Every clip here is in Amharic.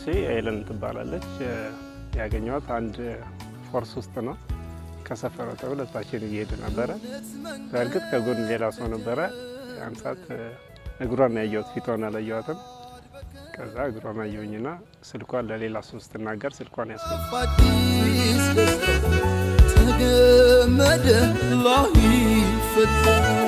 እሺ ኤለን ትባላለች። ያገኘኋት አንድ ፎርስ ውስጥ ነው። ከሰፈረ ሁለታችን እየሄድ ነበረ። በእርግጥ ከጎን ሌላ ሰው ነበረ። ያን ሰዓት እግሯን ያየሁት ፊቷን አላየኋትም። ከዛ እግሯን አየሁኝና ስልኳን ለሌላ ሰው ስትናገር ስልኳን ያስ አዲስ ደስታ ተገመደ ላይ ፈታ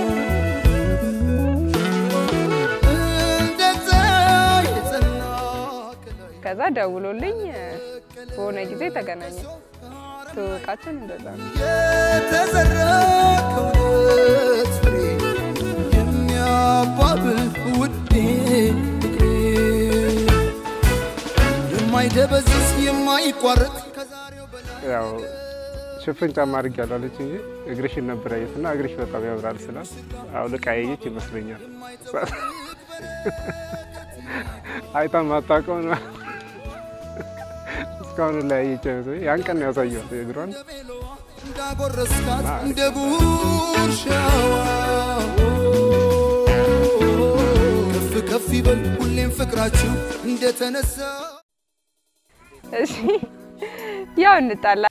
እንደዛ የጸና ከላይ ከዛ ደውሎልኝ በሆነ ጊዜ ተገናኘ። ትውቃችን እንደዛ ነው። የተዘራ ከእውነት ፍሬ የሚያባብል ውዴ ፍቅሬ የማይደበዝዝ የማይቋረጥ ከዛሬው በላይ ያው ሽፍን ጫማ አድርጌያለሁ አለች እንጂ እግርሽን ነበር ያየሁት እና እግርሽ በጣም ያምራል ስላት አውልቃ ያየች ይመስለኛል። አይታ ማታውቀው ነው እስካሁን ላይ ያየች አይመስለኝ። ያን ቀን ነው ያሳየኋት እግሯን። ቤሎዋ እንዳጎረስካት እንደ ጉርሻዋ ከፍ ከፍ ይበል ሁሌም ፍቅራችሁ እንደተነሳ እሺ ያው እንጣላ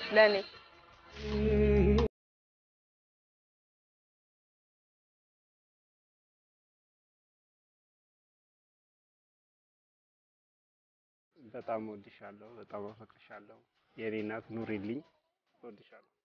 ለእኔ በጣም እወድሻለሁ፣ በጣም አፈቅርሻለሁ። የኔ እናት ኑሪልኝ፣ እወድሻለሁ።